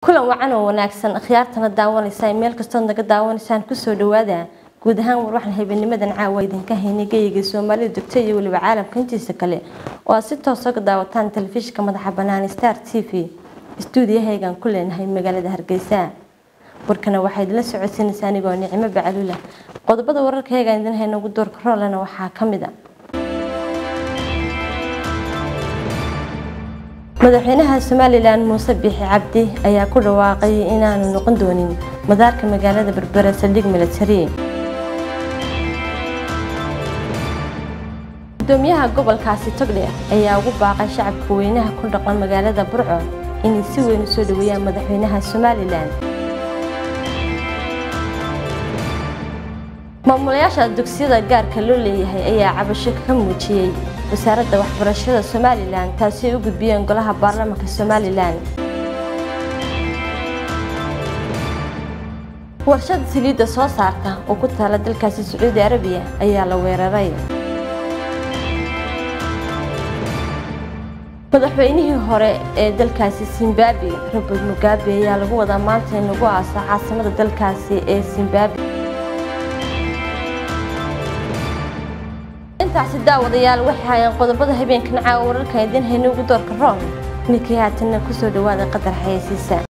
kulan wacan oo wanaagsan khiyaartana daawanaysa meel kastood naga daawanaysaan kusoo dhawaada guud ahaan war waxaan habeennimadan caawa idinka haynay geyiga soomaalida degto iyo weliba caalamka intiisa kale oo aad si toos oga daawataan telefishinka madaxa banaan star t v istuudiyahaygaan ku leenahay magaalada hargeysa warkana waxaa idinla socodsiinaysaa anigoo nicimo bacalula qodobada wararkayagaan idin hayna ugu doorka roolena waxaa ka mid a madaxweynaha somalilan muuse biixi cabdi ayaa ku dhawaaqay inaanu noqon doonin madaarka magaalada berbera saldhig military gudoomiyaha gobolkaasi togdhe ayaa ugu baaqay shacabka weynaha ku dhaqan magaalada burco inay si weyn u soo dhaweeyaan madaxweynaha somalilan maamulayaasha dugsiyada gaarka loo leeyahay ayaa cabasho ka muujiyey wasaaradda waxbarashada somalilan taasi ay u gudbiyeen golaha baarlamaanka somalilan warshada saliidda soo saarta oo ku taala dalkaasi sacuudi arabiya ayaa la weeraray madaxweynihii hore ee dalkaasi zimbabwe robert mugabe ayaa lagu wadaa maanta in lagu aasa caasimada dalkaasi ee zimbabwe intaasi daawadayaal waxay hayeen qodobada habeenkan caawa wararkan idiin hayna ugu doorka roon ninkii haatanna kusoo dhawaada qadar xayeysiisa